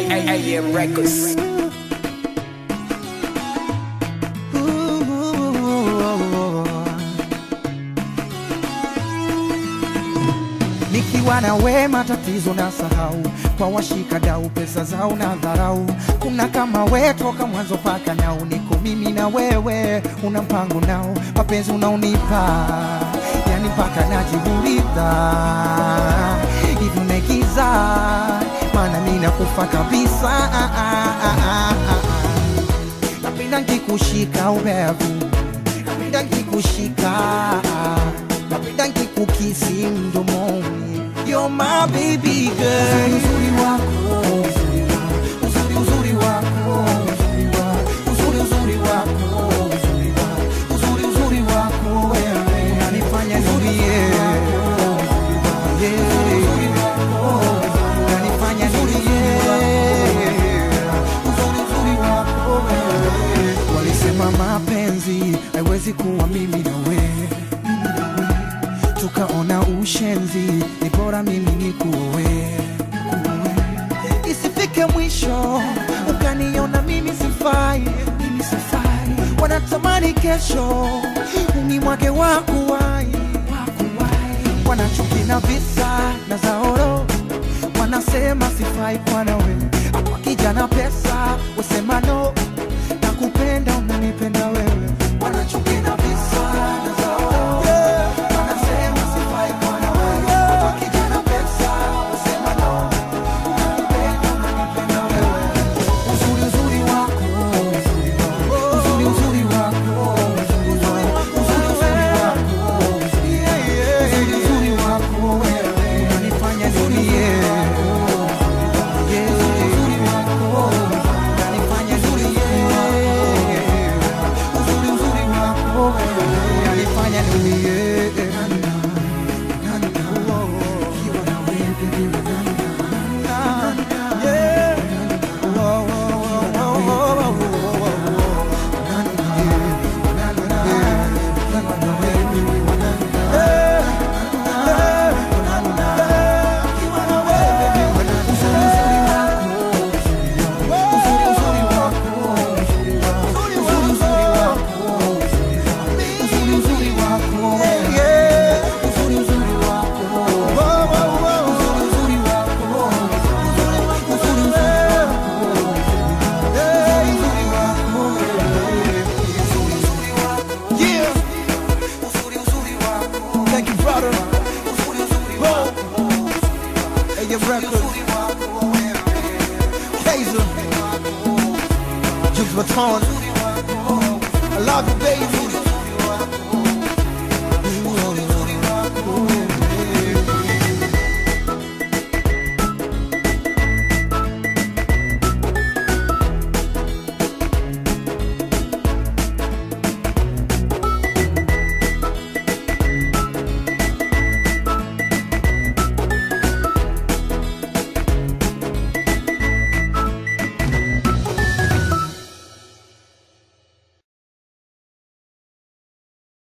AM Records. Nikiwa na we matatizo na sahau, kwa washika dau pesa zao na dharau. Kuna kama we toka mwanzo paka nao, niko mimi na wewe, una mpango nao, mapenzi unaonipa yani mpaka najiuliza hivi umegiza, maana mimi nakufa kabisa. Ah, ah, ah, ah, ah. Napenda nkikushika ubevu, napenda nkikushika, napenda nkikukisi mdomoni. You're my baby girl. Uzuri wako, uzuri uzuri wako, uzuri uzuri wako, uzuri uzuri wako wewe unanifanya nilie. Yeah. Unanifanya nilie. Uzuri uzuri wako wewe. Walisema mapenzi haiwezi kuwa mimi na wewe tukaona ushenzi, ni bora mimi nikuoe, isifike mwisho ukaniona mimi sifai, mimi sifai. Wanatamani kesho umi mwake wakuwai, wanachuki na visa na zaoro, wanasema sifai kwa nawe, hapa kijana pesa wasema no, nakupenda unanipenda wewe, wanachuki na visa na zaoro wanasema sifai kwa nawe, hapa kijana pesa wasema no, nakupenda unanipenda wewe, uzuri uzuri wako, uzuri uzuri wako, uzuri uzuri wako, uzuri uzuri wako wewe unanifanya nilie. Yeah. Unanifanya nilie. Uzuri uzuri wako wewe unanifanya nilie. Ukiwa na wewe baby, yeah. Oh, oh, oh, oh, oh, oh, oh. Yeah. Thank you, brother. Whoa. AM Records. Kaiser. Juice Baton. I love you, baby.